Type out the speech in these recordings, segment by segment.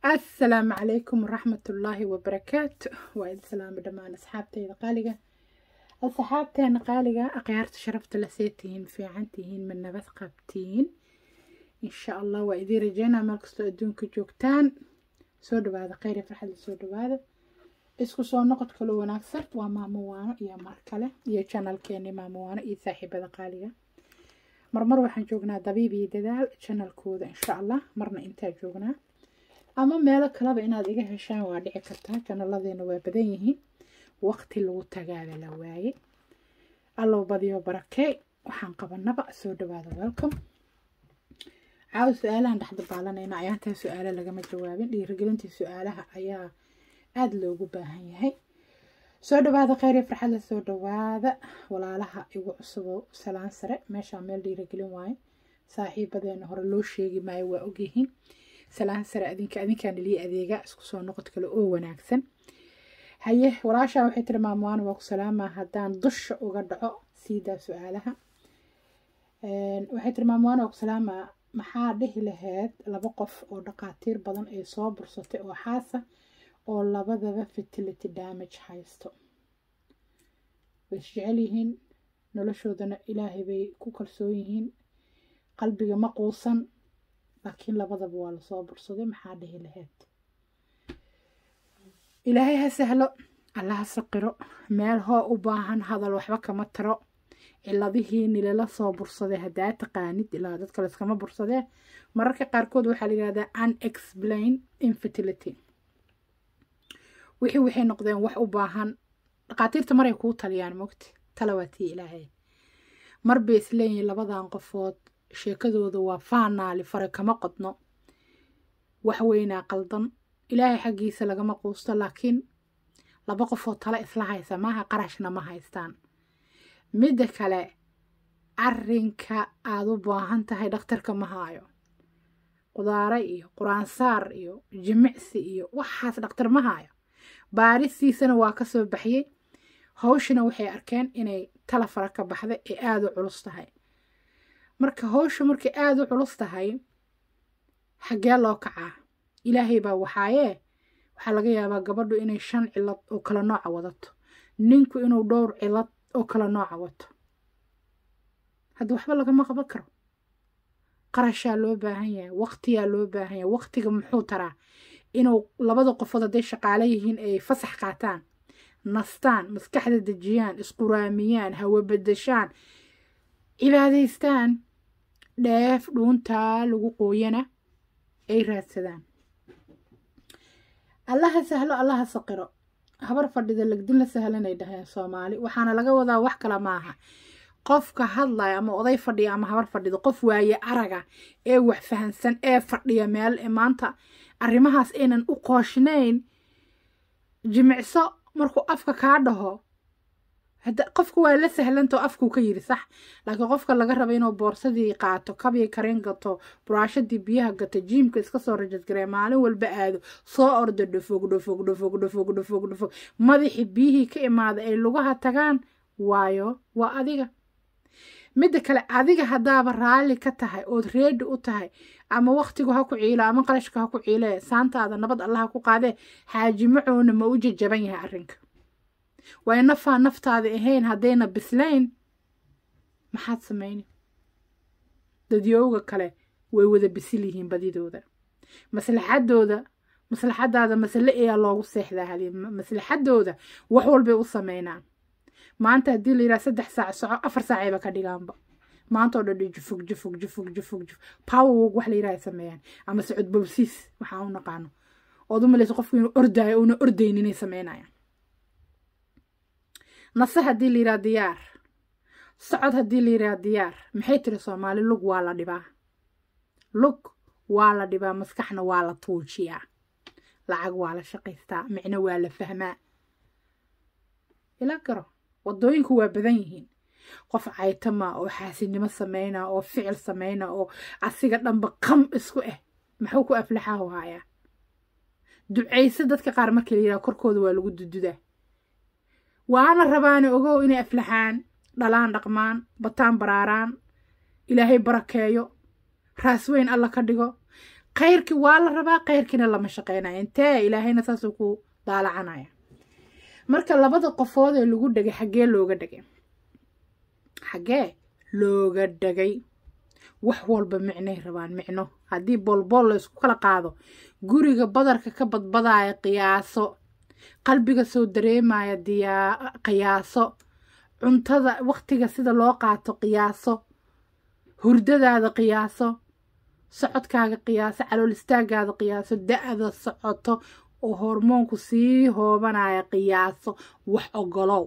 asalaamu calaykum waraxmatullaahi wabarakaatu waa idin salaamo dhammaan asxaabteyda qaaliga asxaabteena qaaliga akhyaarta sharafta la seetihiin fiican tihiin ma nabad qabtiin insha allah waa idiin rajeynaa meel kastoo adduunka joogtaan soo dhawaada kheyr iyo farxadda soo dhawaada isku soo noqod kalo wanaagsan waa maamo waano iyo mar kale iyo janalkeeni maamo waano iyo saaxiibada qaaliga marmar waxaan joognaa dabiib iyo dadaal janalkooda insha allah marna intaa joognaa ama meelo kaleba inaad iga heshaan waa dhici kartaa janalladeena waa badan yihiin waqti lagu tagaada la waaye allow badiyo barakee waxaan qabanaba soo dhawaada welcome caawa su-aalahan dhexda baalanayna ayaantaa su-aalo lagama jawaabin dhiirigelintii su-aalaha ayaa aada loogu baahan yahay soo dhawaada kheyr iyo farxadda soo dhawaada walaalaha igu cusubo salaan sare meeshaa meel dhiirigelin waaye saaxiibadeena hore loo sheegi maayo waa ogyihiin salaan sare adinka adinkaan ilii adeega isku soo noqod kale oo wanaagsan haye walaashaa waxay tiri maamuwaana waa ku salaamaa haddaan dusha uga dhaco siidaa su-aalaha waxay tiri maamuwaana waa ku salaamaa maxaa dhihi lahayd laba qof oo dhaqaatiir badan ay soo bursatay oo xaasa oo labadaba fertility damage haysto way isjecel yihiin noloshoodana ilaahay bay ku kalsoon yihiin qalbiga ma quusan laakiin labadaba waa lasoo bursaday maxaa dhihi lahayd ilaahay ha sahlo alla ha saqiro meel hoo u baahan hadal waxba kama taro ciladihii nilala soo bursaday haddaa taqaanid ilaa dadka layskama bursadee mararka qaarkood waxaa la yihahdaa unexplain infertility wixii waxay noqdeen wax u baahan dhaqaatiirta maray kuu taliyaan mogti tala waa tii ilaahay mar bay isleeyihiin labadan qofood sheekadooda waa faanaali fare kama qodno wax weynaa qaldan ilaahay xaggiisa lagama quusto laakiin laba qofoo tale isla haysa maaha qarashna ma haystaan midda kale arinka aada u baahan tahay dhakhtarka ma haayo qudaare iyo quraansaar iyo jimicsi iyo waxaas dhakhtar ma haayo baaristiisana waa ka soo baxiyey hawshana waxay arkeen inay tala fara ka baxda ee aada u culus tahay marka hawsha markay aada u culus tahay xaggee loo kacaa ilaahay baa waxaayee waxaa laga yaabaa gabadhu inay shan cilad oo kala nooca wadato ninku inuu dhowr cilad oo kala nooca wato hadda waxba lagama qaban karo qarashaa loo baahan yahay waqtiyaa loo baahan yahay waqtiga muxuu taraa inuu labada qofood hadday shaqaale yihiin ay fasax qaataan nastaan maskaxda dejiyaan isquraamiyaan hawo bedeshaan cibaadaystaan dheef dhuuntaa lagu qooyana ay raadsadaan allaha sahlo allaha saqiro habar fadhida legdin la sahlanay dhaheen soomaali waxaana laga wadaa wax kale maaha qofka hadlaya ama oday fadhiya ama habar fadhido qof waaye araga ee wax fahansan ee fadhiya meel maanta arrimahaas aynan u qooshnayn jimicso markuu afka kaa dhaho qofka waa la sahlantao afkuu ka yiri sax laakiin qofka laga raba inuu boorsadii qaato kabii kareen gato buraashadii biyaha gato jiimka iska soo rajadgaree maalin walba aado soo ordo dhofog dhofog dhofog dhofog dhofog dhofog madaxii biyihii ka imaada ay lugaha tagaan waayo waa adiga midda kale adiga haddaaba raalli ka tahay ood reedi u tahay ama waktigu ha ku ciilo ama qarashka ha ku ciilee saantaada nabad allaha ku qaadee xaajimacoona ma u jajaban yahay arrinka way nafaa naftaada ahayn haddayna bislayn maxaad samayni dadyowga kale way wada bisil yihiin badidooda maslaxadooda maslaxadaada masale ayaa loogu seexdaa hali maslaxadooda wax walbay u sameynaan maanta haddii la yidhaha saddex saac soco afar saacayba ka dhigaanba maanta oo dhan jufug jufug jufug jufug juf powerwog wax la yidhaha sameeyaan ama socod bobsiis waxaa u naqaano ood u malaysa qofku inuu ordaayo uuna ordayn inay sameynayaan nase haddii la yidhaha diyaar socod haddii la yidhaha diyaar maxay tiri soomaali lug waa la dhibaa lug waa la dhibaa maskaxna waa la tuujiyaa lacag waa la shaqaystaa micno waa la fahmaa ila garo wadooyinku waa badan yihiin qof caytama oo xaasinimo sameyna oo ficil sameyna oo asiga dhanba qam isku ah maxuu ku aflaxahu haayaa ducayse dadka qaar markii la yidhaha korkooda waa lagu dududaa waana rabaane ogow inay aflaxaan dhalaan dhaqmaan bataan baraaraan ilaahay barakeeyo raas weyn alla ka dhigo khayrkii waa la rabaa khayrkiina lama shaqeynaya intee ilaahayna saasuu ku daalacanaya marka labada qofood ee lagu dhegay xaggee looga dhegay xaggee looga dhegay wax walba micnay rabaan micno haddii boolbool la isku kala qaado guriga badarka ka badbadaaya qiyaaso qalbiga soo dareemaya diyaa qiyaaso cuntada waqtiga sida loo qaato qiyaaso hurdadaada qiyaaso socodkaaga qiyaaso calool istaagaada qiyaaso da-da socoto oo hormoonku sii hoobanaya qiyaaso wax ogolow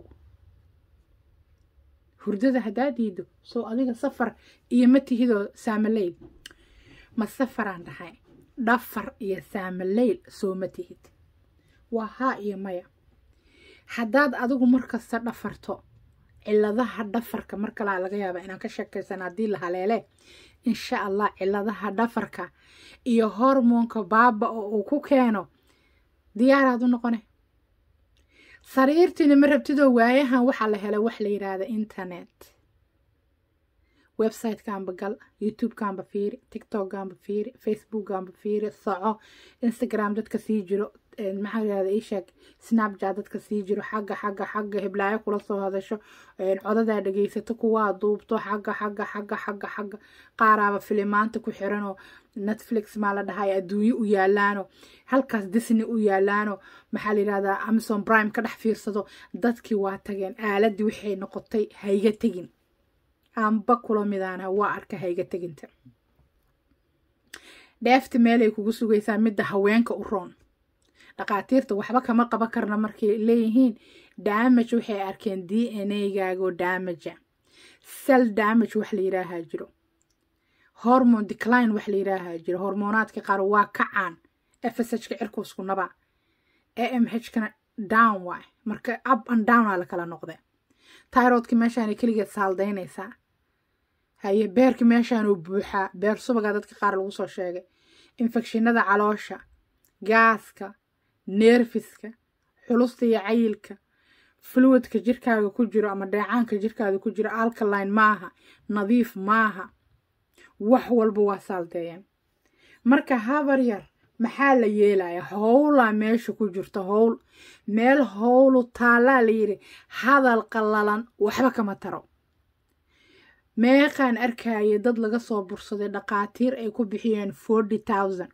hurdada haddaa diido soo adiga safar iyo ma tihidoo saamaleyl ma safaraan dhahay dhafar iyo saamaleyl soo ma tihid waa haa iyo maya haddaad adigu markasta dhafarto ciladaha dhafarka mar kalaa laga yaabaa inaan ka sheekaysan haddii la haleele insha allah ciladaha dhafarka iyo hormoonka baaba oo uu ku keeno diyaaraad u noqone sariirtiina ma rabtidoo waayahan waxaa la helay wax la yidhaahda internet websitekanba gal youtubekanba fiiri tiktokganba fiiri facebookganba fiiri soco instagram dadka sii jiro maxaa yirahda isheeg snapchat dadka sii jiro xagga xagga xagga hiblaayo kula soo hadasho codadaa dhegeysato kuwaa duubto xagga xagga xagga xagga xagga qaaraaba filimaanta ku xiranoo netflix maa la dhahay adduunye u yaalaano halkaas disney u yaalaano maxaa la yidhahdaa amazon prime ka dhex fiirsado dadkii waa tageen aaladii waxay noqotay hayga tegin aanba kula midaana waa arka hayga teginta dheefta meelay kugu sugaysaa midda haweenka u roon dhakhaatiirta waxba kama qaban karna markay leeyihiin damage waxay arkeen d n a gaagoo damaja sel damage wax la yidhaahaa jiro hormone decline wax la yidhaahaa jiro hormoonaadka qaar waa kacaan fshka cirkuusku naba a m h kana down waay marka up and down aa la kala noqde tyrodki meeshaana keligeed saaldaynaysaa haye beerka meeshaanuu buuxaa beer subagaa dadka qaar lagu soo sheegay infekshinada caloosha gaaska neerfiska xulusta iyo cayilka fluidka jirkaaga ku jiro ama dheecaanka jirkaada ku jiro alkaline maaha nadiif maaha wax walba waa saaldeeyeen marka habar yar maxaa la yeelaya howlaa meesha ku jirta howl meel howlu taallaa la yidhi hadal qallalan waxba kama taro meeqaan arkaya dad laga soo bursaday dhakhaatiir ay ku bixiyeen forty thousand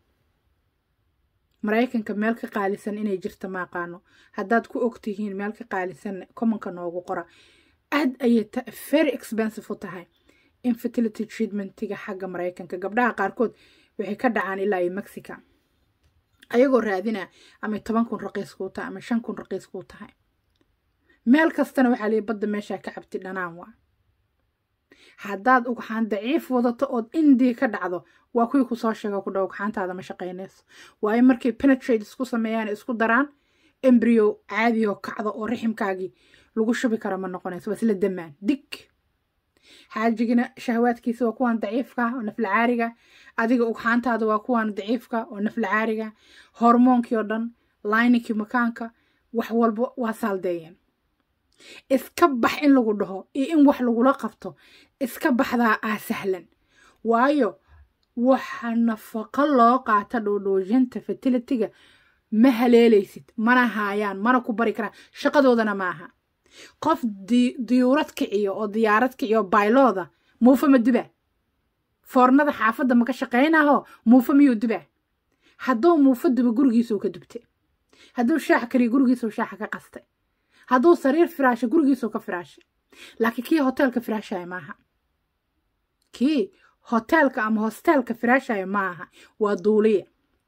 maraykanka meel ka qaalisan inay jirta maaqaano haddaad ku ogtihiin meel ka qaalisan commonka noogu qora aad ayay very expensive u tahay infertility treatmentiga xagga maraykanka gabdhaha qaarkood waxay ka dhacaan ilaa iyo mexica ayagoo raadina ama toban kun raqiis kuu tahay ama shan kun raqiis kuu tahay meel kastana waxaa lihi badda meeshaa ka cabti dhanaan waa haddaad ugxaan daciif wadato ood indii ka dhacdo waa kuwii kusoo sheega ku dhow ugxaantaada ma shaqaynayso waayo markay penetrate isku sameeyaan isku daraan embryo caadioo kacdo oo riximkaagii lagu shubi karo ma noqonayso waa isla damaan dig xaajigina shahwaadkiisa waa kuwaan daciifka oo naflacaariga adiga ugxaantaada waa kuwaan daciifka oo naflacaariga hormoonkii oo dhan linikii makaanka wax walba waa saaldeeyeen iska bax in lagu dhaho iyo in wax lagula qabto iska baxdaa aa sahlan waayo waxa nafaqo loo qaata dhoodhoojinta fertilitiga ma haleelaysid mana haayaan mana ku bari karaan shaqadoodana maaha qof diyuurad kiciyo oo diyaarad kiciyo baylooda muufa ma duba foornada xaafadda maka shaqaynaho muufa miyuu duba hadduu muufa duba gurigiisuu ka dubtay hadduu shaax kariyo gurigiisuu shaaxa ka qastay hadduu sariir firaasho gurigiisuu ka firaashay laakiin kii hoteelka firaashaya maaha kii hoteelka ama hosteelka firaashaya maaha waa duuliya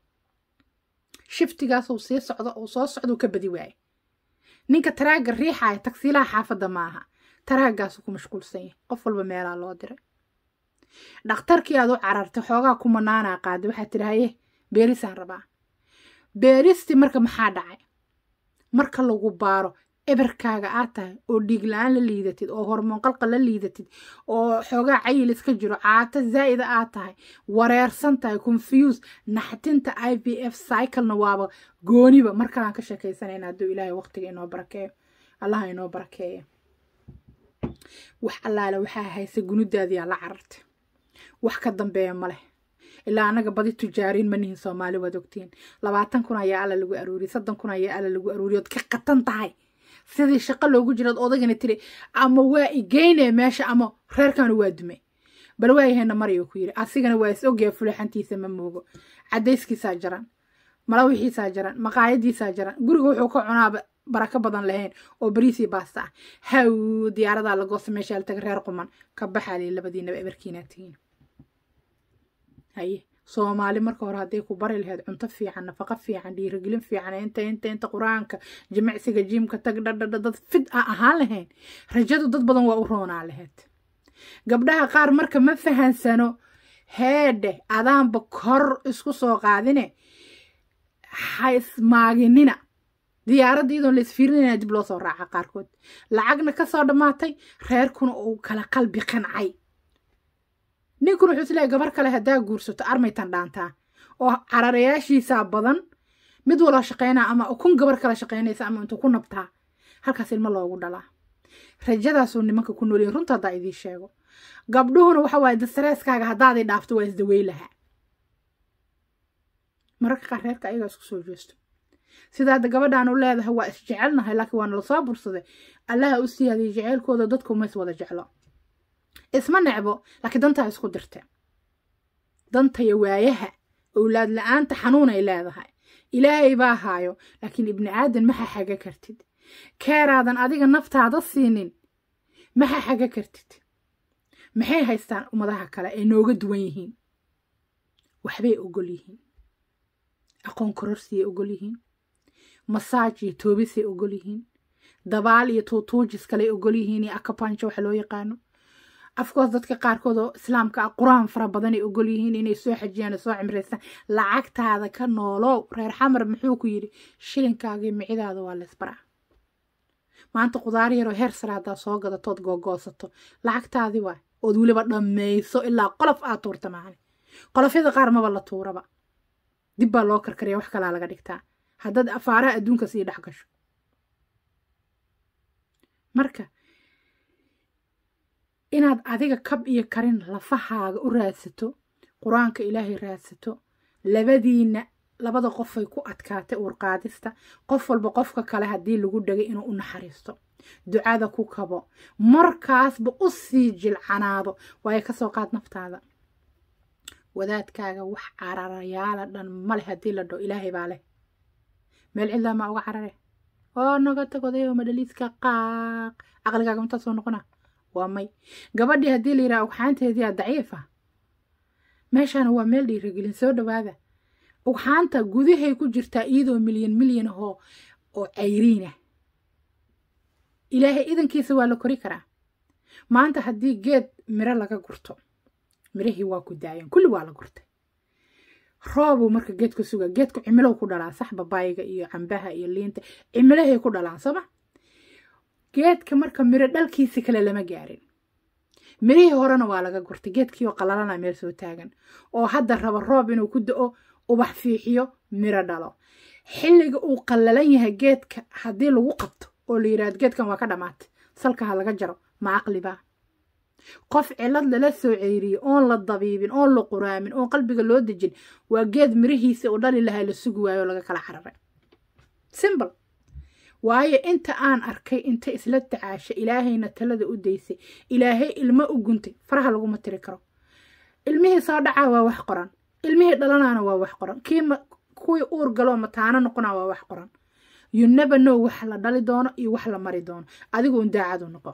shiftigaasuu sii socdo uu soo socduu ka badi waaye ninka taraaga riixaya tagsiilaha xaafadda maaha taraagaasuu ku mashquulsan yahay qof walba meelaa loo diray dhakhtarkii aad u carartay xoogaa ku manaanaa qaaday waxaad tidhi haye beerisaan rabaa beeristii marka maxaa dhacay marka lagu baaro eberkaaga aad tahay oo dhiig la-aan la liidatid oo hormoon qalqal la liidatid oo xoogaa cayil iska jiro caato zaa'ida aad tahay wareersan tahay confuse naxtinta i v f cyclena waaba gooniba mar kalaan ka sheekaysanayna hadduu ilaahay waqtiga inoo barakeeyo allaha inoo barakeeya wax allaale waxaa haysa gunudaadiyaa la carartay wax ka dambeeya ma leh ilaa anaga badi tujaariin ma nihin soomaali waad ogtiin labaatan kun ayaa alla lagu aruuriyey soddon kun ayaa alla lagu aruuriyey ood ka qatan tahay sidii shaqo loogu jiraad odagana tiri ama waa igeyne meesha ama reerkanu waa dume bal waayahayna marayuu ku yidhi asigana waa is ogyaa fulaxantiisa ma moogo cadayskiisaa jaran malawixiisaa jaran maqaayadiisaa jaran guriga wuxuu ka cunaaba barako badan lahayn oo bariisii baasta ah haw diyaaradaa lagoosa meesha la taga reer quman ka baxaali labadiinaba ebarkiinaa tihiin haye soomaali marka hore hadday ku bari lahayd cunto fiican nafaqo fiican dhiirigelin fiican inta inta inta qur-aanka jimicsiga jiimka tag dhadhadha dad fid a ahaan lahayn rajadu dad badan waa u roonaa lahayd gabdhaha qaar marka ma fahansano heedhe adaanba kor isku soo qaadine ha ismaaginina diyaaradda iyadoon la isfiirinayna dib loo soo raaca qaarkood lacagna ka soo dhammaatay reerkuna uu kala qalbi qancay ninkuna wuxuu isleeyahay gabar kale haddaa guursato armaytan dhaantaa oo cararayaashiisaa badan mid walba shaqaynaa ama kun gabar kale shaqaynaysa ama intuu ku nabtaa halkaas ilmo loogu dhalaa rajadaasuu nimanka ku noolyihin runta haddaa idiin sheego gabdhuhuna waxa waaye dastareeskaaga haddaaday dhaafto waa isdawey lahaa mararka qaar reerka ayagaa isku soo jeesto sida hadda gabadhaan u leedahay waa isjecelnahay laakiin waa nala soo bursaday allaha u siyaadiyay jeceylkooda dadku ma is wada jeclo isma necbo laakiin dantaa isku dirte dantaya waayaha owlaad la-aanta xanuunay leedahay ilaahay baa haayo laakiin ibni aadan maxa xaga kartid keeraadan adiga naftaada siinin maxa xaga kartid maxay haystaan ummadaha kale ay nooga duwan yihiin waxbay ogol yihiin aqoon kororsiyay ogol yihiin masaaj iyo toobisay ogol yihiin dabaal iyo tuutuujis kaley ogol yihiin iyo akabanjo waxa loo yaqaano afkoos dadka qaarkood oo islaamka ah qur-aan fara badanay ogol yihiin inay soo xajiyaan soo cimraystaan lacagtaada ka noolow reer xamar muxuu ku yidhi shilinkaaga iyo micidaada waa laysbaraa maanta qudaar yaroo heer sare haddaa soo gadatood googoosato lacagtaadii waay ood weliba dhammayso ilaa qolof aad tuurta maani qolofyada qaar maba la tuuraba dib baa loo karkariya wax kalaa laga dhigtaa haddaad afaaraha adduunka sii dhex gasho marka inaad adiga kab iyo karin lafahaaga u raadsato qur-aanka ilaahay raadsato labadiina labada qofay ku adkaatay uurqaadista qof walba qofka kale haddii lagu dhagay inuu u naxariisto ducada ku kabo markaasba u sii jilcanaado waayo kasoo qaad naftaada wadaadkaaga wax cararayaala dhan male haddii la dho ilaahay baa leh meel cidlaa maa uga carare oo naga tagodayo madhaliiska qaaq caqligaaga intaa soo noqona waa may gabadhii haddii la yidhaha ugxaanteedii aa daciifa meeshaana waa meel dhiiragelin soo dhawaada ugxaanta gudahay ku jirtaa iyadoo milyan milyan ahoo oo cayriina ilaahay idankiisa waa la kori karaa maanta haddii geed miro laga gurto mirahii waa ku daayeen kulli waa la gurtay roobuu marka geedku suga geedku cimilow ku dhalaa sax babaayiga iyo cambaha iyo liinta cimilahay ku dhalaan sooma geedka marka miro dhalkiisi kale lama gaarin mirihii horena waa laga gurtay geedkii oo qalalana meel soo taagan oo hadda raba roob inuu ku da-o ubax fiixiyo miro dhalo xilliga uu qallalan yahay geedka haddii lagu qabto oo la yidhahdo geedkan waa ka dhammaatay salka ha laga jaro ma aqlibaa qof cilad lala soo ceyriyey oon la dabiibin oon la quraamin oon qalbiga loo dejin waa geed mirihiisa u dhali lahaa la sugi waayo oo laga kala cararay simbl waayo inta aan arkay inta isla tacaasha ilaahayna talada u daysay ilaahay ilmo u guntay faraha laguma tiri karo ilmihii soo dhacaa waa wax qoran ilmihii dhalanaana waa wax qoran kii kuwii uur galoo mataano noqonaa waa wax qoran you never know wax la dhali doono iyo wax la mari doono adiga un daacadu noqo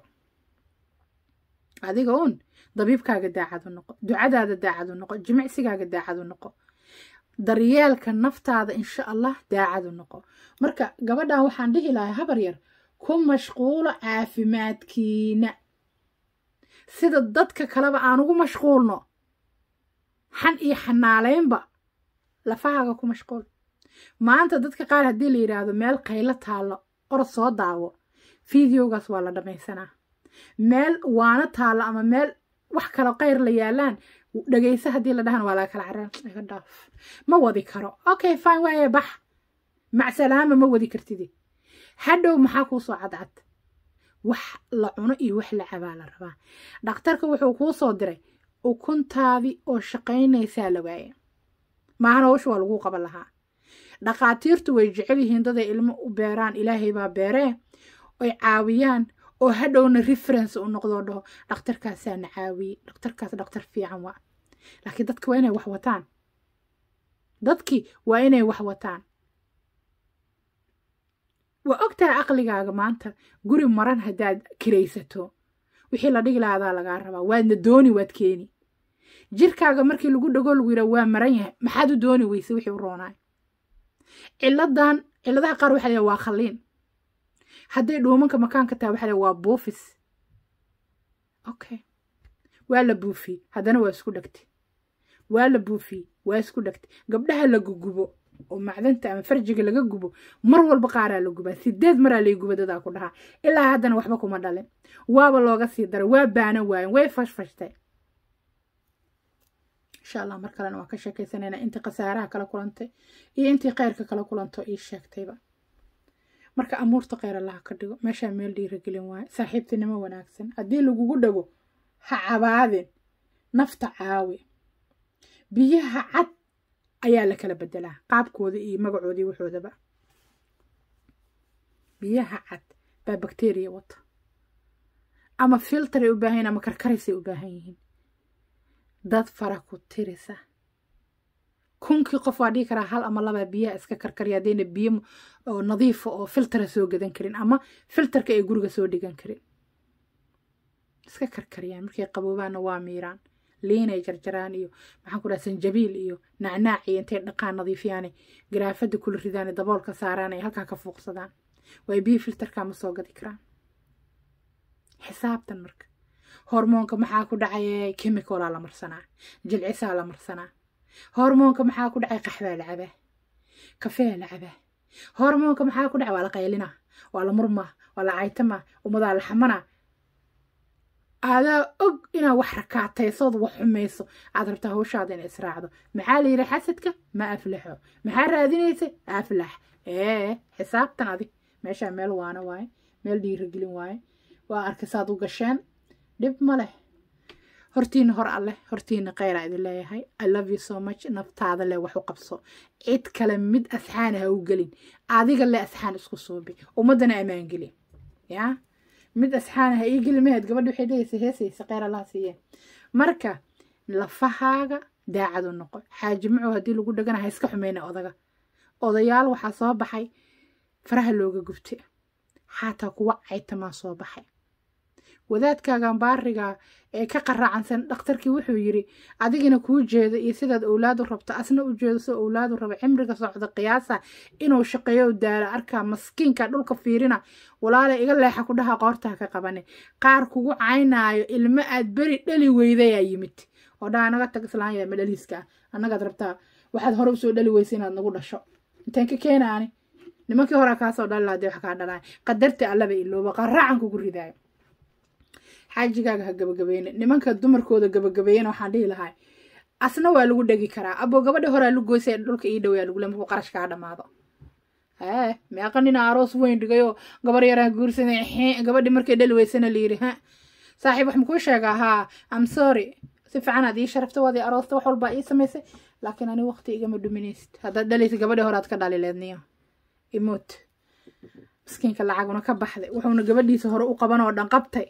adiga un dabiibkaaga daacadu noqo ducadaada daacadu noqo jimicsigaaga daacadu noqo daryeelka naftaada insha allah daacadu noqo marka gabadhan waxaan dhihi lahay habar yar ku mashquulo caafimaadkiina sida dadka kaleba aan ugu mashquulno xan iyo xanaaleynba lafahaaga ku mashquul maanta dadka qaar haddii la yidhaahdo meel qaylo taallo orod soo daawo fideogaas waa la dhammaysanaa meel waana taallo ama meel wax kalo qayr la yaalaan dhagaysa haddii la dhahan waa laga kala carar iga dhaaf ma wadi karo okay fine waaye bax macsalaama ma wadi kartidi hadhow maxaa kuu soo cadcad wax la cuno iyo wax la cabaa la rabaa dhakhtarka wuxuu kuu soo diray ukuntaadii oo shaqaynaysaa la waaye maahan howsha waa lagu qaban lahaa dhaqaatiirtu way jecel yihiin daday ilmo u beeraan ilaahay baa beeree oy caawiyaan oo hadhowna reference u noqdoo dhaho dhakhtarkaasaa na caawiyey dhakhtarkaas dhakhtar fiican waa laakiin dadki waa inay wax wataan dadkii waa inay wax wataan waa ogtahay aqligaaga maanta guri maran haddaad kiraysato wixii la dhigi lahaadaa lagaa rabaa waadna dooni waad keeni jirkaaga markii lagu dhago lagu yidhaa waa maran yahay maxaad u dooni weyse wixii u roonaay ciladan ciladaha qaar waxa la waa khaliin hadday dhuumanka makaanka tahay waxa la waa buufis okay waa la buufiyey haddana waa isku dhegtay waa la buufiyey waa isku dhegtay gabdhaha la gugubo oo macdanta ama farjiga laga gubo mar walba qaaraa la gubaa sideed maraa lay guba dadaa ku dhahaa ilaa haddana waxba kuma dhalin waaba looga sii daray waa baana waayen way fashfashtay insha allah mar kalena waan ka sheekaysanayna intii khasaaraha kala kulantay iyo intii kheyrka kala kulanto ii sheegtayba marka amuurta kheyr allaha ka dhigo meeshaa meel dhiiragelin waayo saaxiibtinimo wanaagsan haddii lagugu dhago ha cabaadin nafta caawi biyaha cad ayaa la kala bedelaa qaabkooda iyo magacoodii waxoodaba biyaha cad baa bakteriya wata ama filteray u baahan yihin ama karkarisay u baahan yihiin dad fara ku tirisa kunkii qof waa dhigi karaa hal ama labaa biyaha iska karkariya haddayna biyo oo nadiifa oo filtera soo gadan karin ama filterka ay guriga soo dhigan karin iska karkariyaan markay qaboobaanna waa miiraan liinay jarjaraan iyo maxaan ku dhaha sanjabiil iyo nacnaac iyo intay dhaqaan nadiifiyaane garaafada kula ridaane daboolka saaraan ay halkaa ka fuuqsadaan way biyo filterka ma soo gadi karaan xisaabtan marka hormoonka maxaa ku dhacay chemicalaa la marsanaa jilcisaa la marsanaa hormoonka maxaa ku dhacay qaxbaa la cabaa kafeea la cabaa hormoonka maxaa ku dhacay waa la qaylinaa waa la murmaa waa la caytamaa ummadaa la xamanaa aadaa og inaad wax rakaataysood wax xumayso aad rabtaa hawshaada in israacdo maxaa la yidhi xasadka ma aflaxo maxaa raadinaysa aflax ee xisaabtan adi meeshaa meel waana waaye meel dhiiragelin waaye waa arkisaad u gasheen dhib ma leh hortiina hor alleh hortiina kheyraa idin leeyahay i love you so much naftaada leh wax u qabso cid kale mid asxaana ha u gelin adiga le asxaan isku suubi ummaddana ammaan geli yaa mid asxaana ha ii geli maheed gabadhi waxay dhehaysa heesaysa kheyr allaha siiyee marka lafahaaga daacad u noqo xaaji macow haddii lagu dhagana ha iska xumeyna odaga odayaal waxaa soo baxay faraha looga gubta xataa kuwa caytamaa soo baxay wadaadkaagan baariga ee ka qaraacansan dhakhtarkii wuxuu yiri adigina kuu jeedo iyo sidaad owlaadu rabto asna u jeedo soo owlaadu rabo cimriga socda qiyaasa inuu shaqeeyo daalo arkaa maskiinka dhulka fiirina walaale iga leexa ku dhaha qoortaha ka qabane qaar kugu caynaayo ilmo aad beri dhali weydayaa yimid oo dhaa naga tag islaanya ma dhaliiska ah annagaad rabtaa waxaad hore usoo dhali weysa inaad nagu dhasho intaan ka keenaani nimankii hore kaasoo dhali lahaa dee wax kaa dhalaay qadarta allaba ilooba qaraacan kugu ridaayo xaajigaaga ha gabagabeyne nimanka dumarkooda gabagabeeyena waxaan dhihi lahay asna waa lagu dhegi karaa abo gabadha horaa lu goysa dhulka ii dhaweyaa lagule markuu qarash kaa dhamaado hee meeqa nina aroos weyn dhigayoo gabar yaraa guursaday gabadhi markay dhali weysana layidhi ha saaxiib wax makuu sheegaa haa am sorry si fiican aad ii sharafta waad ii aroosta wax walbaa ii samaysay laakiin ani waqti igama dhuminaysid haddaad dhalaysa gabadhi horaad ka dhali leedniyo imoot miskiinka lacaguna ka baxday wuxuuna gabadhiisa hore u qaban oo dhan qabtay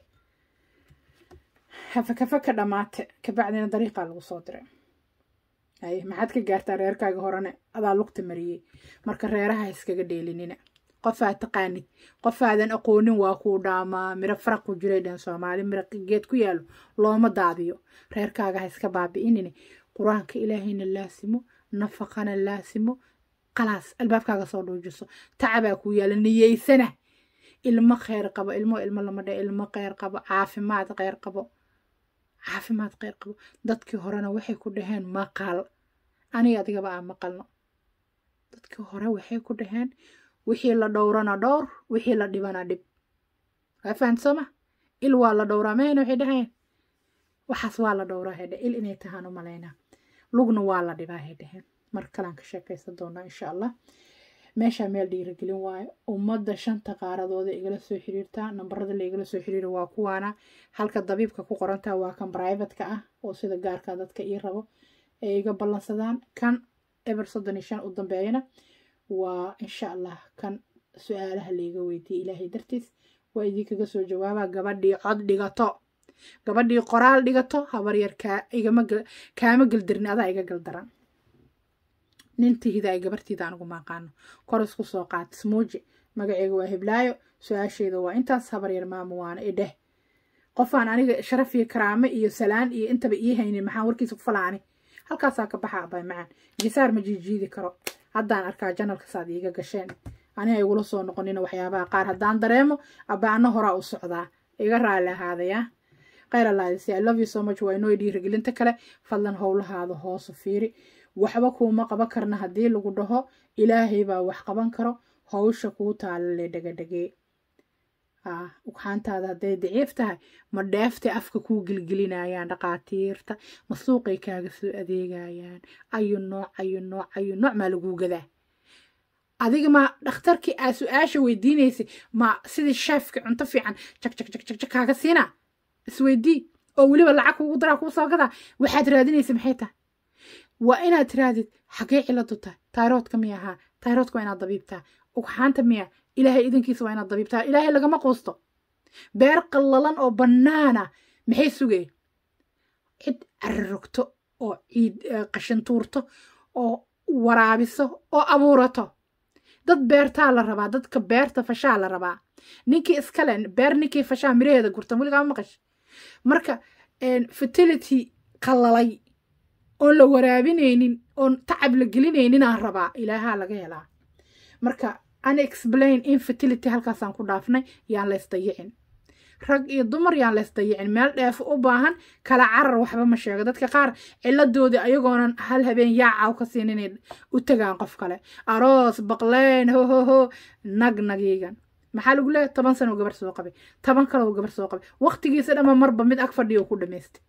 hafakafaka dhammaate kabacdina dariiqaa lagu soo diray haye maxaad ka gaartaa reerkaaga horene adaa lugta mariyey marka reeraha iskaga dheelinina qofaad taqaanid qofaadan aqoonin waa kuu dhaamaa miro faraq ku jiray dhan soomaali miro geed ku yaalo looma daadiyo reerkaaga ha iska baabi'inine qur-aanka ilaahayna laasimo nafaqana laasimo qalaas albaabkaaga soo dhuujiso tacabaa kuu yaala niyeysana ilmo kheyr qabo ilmo ilmo lama dhe ilmo kheyr qabo caafimaad kheyr qabo caafimaad kheyr qabo dadkii horena waxay ku dhaheen maqal aniga adigaba aan maqalno dadkii hore waxay ku dhaheen wixii la dhowrana dhowr wixii la dhibana dhib waa fahamsama il waa la dhowraa mahayna waxay dhaheen waxaas waa la dhowraa hay il inay tahaan u malaynaa lugna waa la dhibaa hay dhaheen mar kalaan ka sheekaysan doonaa insha allah meeshaa meel dhiiragelin waayo ummadda shanta qaaradooda igala soo xiriirtaa nambarada la igala soo xiriira waa kuwaana halka dabiibka ku qorantaa waa kan brivatka ah oo sida gaarka dadka ii rabo ee iga ballansadaan kan eber soddon iyo shan u dambeeyana waa insha allah kan su-aalaha layga weydiiyey ilaahay dartiis waa idinkaga soo jawaabaa gabadhii cod dhigato gabadhii qoraal dhigato habar yar kaama geldarin adaa iga galdaran nintihida ay gabartiida anugu maaqaano kor isku soo qaat smuuji magaceyga waa hiblaayo su-aasheeda waa intaas habar yar maama waana idheh qofaan aniga sharaf iyo karaame iyo salaan iyo intaba ii haynin maxaan warkiisa ku falaani halkaasaa ka baxa abay macaan jisaar ma jiijiidi karo haddaan arkaa janalkasaad iiga gasheen ani ay igula soo noqonina waxyaabaha qaar haddaan dareemo aba ana horaa u socdaa iga raali ahaadaya khayr allaadisi i love you so much waa inoo dhiirigelinta kale fadlan howlahaada hoosu fiiri waxba kuuma qaban karna haddii lagu dhaho ilaahay baa wax qaban karo howsha kuu taala le dhegadhegee ugxaantaada hadday daciif tahay ma dheeftay afka kuu gelgelinayaan dhaqaatiirta ma suuqay kaaga soo adeegayaan ayu nooc ayu nooc ayu nooc maa laguu gadaa adiga ma dhakhtarkii aa su-aasha weydiinaysay ma sidii sheefka cunto fiican jag jag jag jag jag kaaga siinaa isweydii oo weliba lacag kuugu daraa kuu soo gadaa waxaad raadinaysa maxay tahay waa inaad tiraadid xagee ciladu tahay tayroodka miya ahaa tayroodka waa inaad dabiibtaa ugxaanta miya ilaahay idankiisa waa inaad dabiibtaa ilaahay lagama quusto beer qallalan oo bannaana maxay sugay cid cararogto oo ciid qashintuurto oo waraabiso oo abuurato dad beertaa la rabaa dadka beerta fashaa la rabaa ninkii iskale beer ninkii fashaa miraheeda gurtan weligaa maqash marka fertility qallalay oon la waraabinaynin oon tacab la gelinayninaan rabaa ilaahaa laga helaa marka unexplain infertility halkaasaan ku dhaafnay yaan laysdayicin rag iyo dumar yaan laysdayicin meel dheefo u baahan kala carar waxba ma sheego dadka qaar ciladoodii ayagoonan hal habeen yaacaw ka siin inay u tagaan qof kale aroos baqleen ho ho ho nag nagiigan maxaa lagu leeyahay toban sano gabar soo qabay toban kaloo gabar soo qabay waqtigiisa dhama marba mid ag fadhiyo ku dhamaystay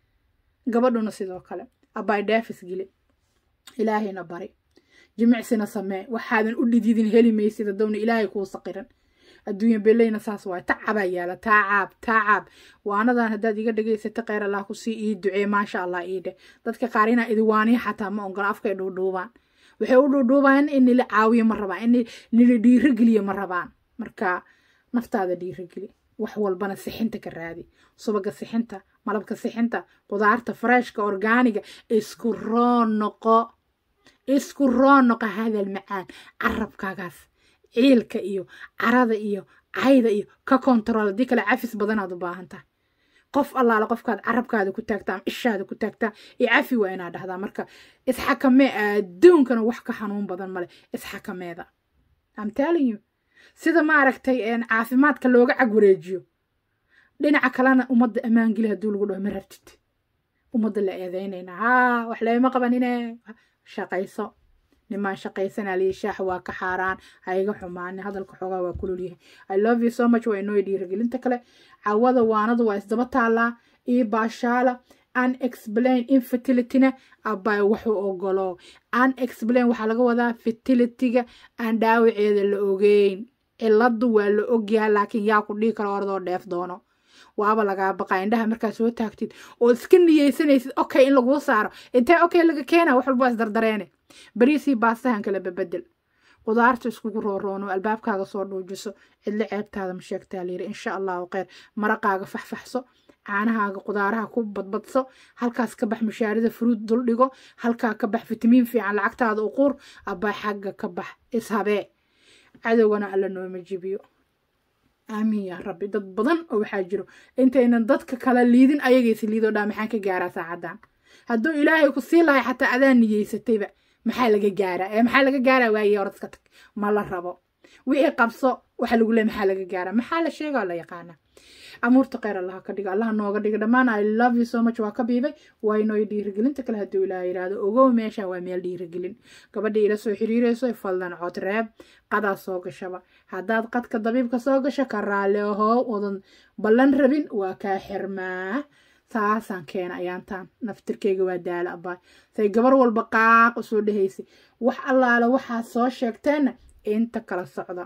gabadhuna sidoo kale abay dhaafis geli ilaahayna bari jimicsina samee waxaadan u dhididin heli maysid hadowna ilaahay kuu saqiran adduunya beleyna saas waay tacabaa yaala taacaab taacaab waanadan haddaad iga dhegaysata kheyr allah kusii ii ducee maasha allah ii dheh dadka qaar inaa idiwaaniya xataa ma ongola afkay dhuudhuubaan waxay u dhuudhuubaan in nila caawiyo ma rabaan in nila dhiirogeliyo ma rabaan marka naftaada dhiirogeli wax walbana sixinta ka raadi subaga sixinta malabka sixinta qudaarta fareeshka orgaaniga isku roo noqo isku roo noqo hadal macaan carabkaagaas ciilka iyo carada iyo cayda iyo ka kontarool haddii kale cafis badanaad u baahan tahay qof allaale qofkaad carabkaada ku taagtaa ama ishaada ku taagtaa iyo cafi waa inaad dhahdaa marka isxakamee adduunkana wax ka xanuun badan male isxakameeda am telling you sida maaragtay caafimaadka looga cag wareejiyo dhinaca kalena ummadda ammaangeli hadduu lagu dhaho ma rabtid ummadda la eedeynayna haa wax leema qabanine shaqayso nimaan shaqaysanaa liyi shaax waa ka xaaraan ha iga xumaani hadalka xoogaa waa kulul yahay i love you so much waa inoo dhiirigelinta kale cawada waanadu waa isdaba taallaa iyo baashaala unexplain infertilityna abay wuxuu ogolo unexplain waxaa laga wadaa fertilityga aan dhaawaceeda la ogeyn ciladu waa la ogyahay laakiin yaa ku dhihi karo ordoo dheef doono waaba lagaa baqaa indhaha markaa soo taagtid oo iska niyeysanaysid okay in laguu saaro intee okay laga keena wax walba isdardareene bariisii baastahan kala babedel qudaarta iskugu rooroono albaabkaaga soo dhuujiso cidlo ceebtaada ma sheegtaa layiri insha allahu kheyr maraqaaga faxfaxso caanahaaga qudaaraha ku badbadso halkaas ka bax mushaarida furuud dul dhigo halkaa ka bax fitamiin fiican lacagtaada u quur abbaa xagga ka bax ishabee cadowgana alla nooma jibiyo aamiin yaa rabbi dad badan oo waxaa jiro intaynan dadka kala liidin ayagaysi liidoo dhaa maxaan ka gaaraa saacadan hadduu ilaahay ku sii lahay xataa adaa niyeysatayba maxaa laga gaaraa ee maxaa laga gaaraa waaye oradka tag ma la rabo wixii qabso waxa lagu leey maxaa laga gaaraa maxaa la sheegaa la yaqaana amuurta kheyr allaha ka dhiga allaha nooga dhiga dhammaan i love you so much waa ka biibay waa inooy dhiirigelinta kale hadduu ilaaha yidhaahdo ogow meesha waa meel dhiirigelin gabadha ila soo xiriirayso fadlan cod reeb qadaa soo gashaba haddaad qadka dabiibka soo gasho ka raalli ahoo wadan ballan rabin waa kaa xirmaa saasaan keena ayaantaan naftirkeyga waa daala abaa say gabar walba qaaq u soo dhehaysay wax allaale waxaad soo sheegteenna inta kala socda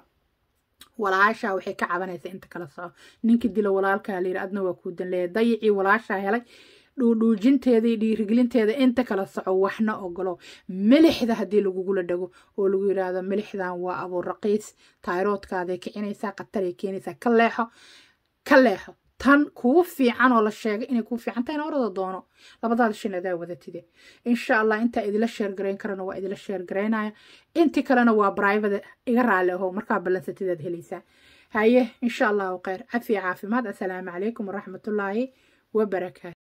walaashaa waxay ka cabanaysaa inta kala soco ninka dila walaalkaa layiri adna waa kuu danleeya dayicii walaashaa helay dhuudhuujinteeda iyo dhiirigelinteeda inta kala soco waxna ogolo milixda haddii lagugula dhago oo lagu yidhaahdo milixdan waa abuur raqiis tayroodkaaday kicinaysaa qataray keenaysaa ka leexo ka leexo tan kuu fiican oo la sheegay inay kuu fiican tahayna orada doono labadaada shin adaa wadatide insha allah intaa idila sheergarayn karana waa idila sheergaraynaya intii kalena waa brivate iga raali aho markaa ballansatidaad helaysaa haye insha allahu kheyr cafiya caafimaad assalaamu calaykum waraxmatullaahi wabarakaatu